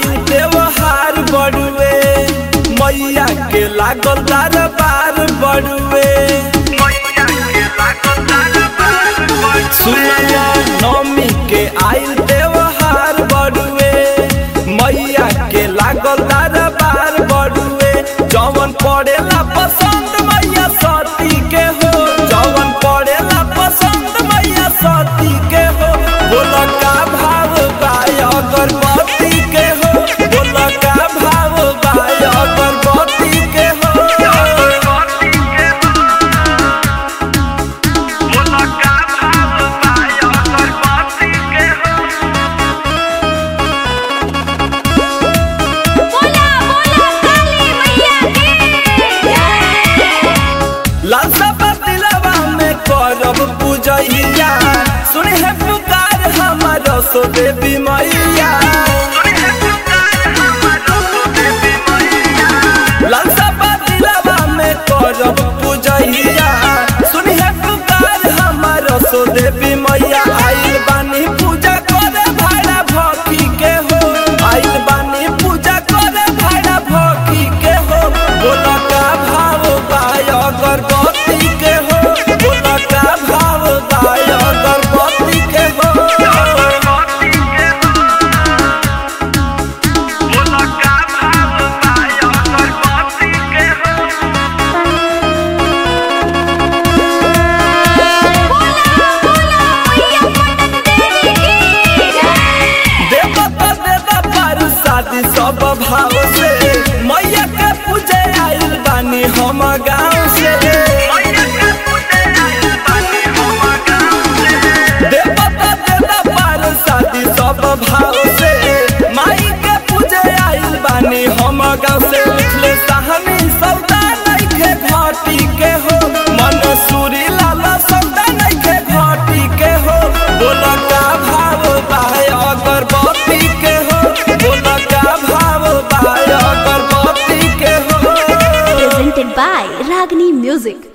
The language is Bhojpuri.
आइल त्योहार बड़ुए मैया के लागल दरबार बड़ुए सुनला नौमी के आइल त्योहार बड़ुए मैया के लागल दरबार बड़ुए जवन पड़ेला पसंद मैया सती के हो जवन पड़ेला पसंद मैया सती के हो बोला का भाव बाय अगरबत्ती के हो बोला का भाव बाय अगरबत्ती के हो बोला बोला काली मैया की जय लालसा बतिलवा में करब पूजैया सुने है पुकार हमर सो देवी मैया लालसा बतिलवा में करब पूजैया सुने है पुकार हमर सो देवी मैया आइल बानी पूजा करे भाड़ा भक्ति के हो आइल बानी पूजा करे भाड़ा भक्ति के हो बोला का भाव बाय अगरबत्ती के हो बोला का भाव बाय अगरबत्ती के हो बोला बोला मैया पटन देवी की जय देवता देता पर शादी सब भाव से मैया के पूजे आइल बानी हम गाँव से देवता देता पर शादी सब भाव से माई के पूजे आइल बानी हम गाँव से लिखले कहानी सौदा नइखे घाटी के हो मन सूरी लाला सौदा नइखे घाटी के हो बोला का भाव बाय अगरबत्ती के हो बोला का भाव बाय अगरबत्ती के हो presented by Ragini Music.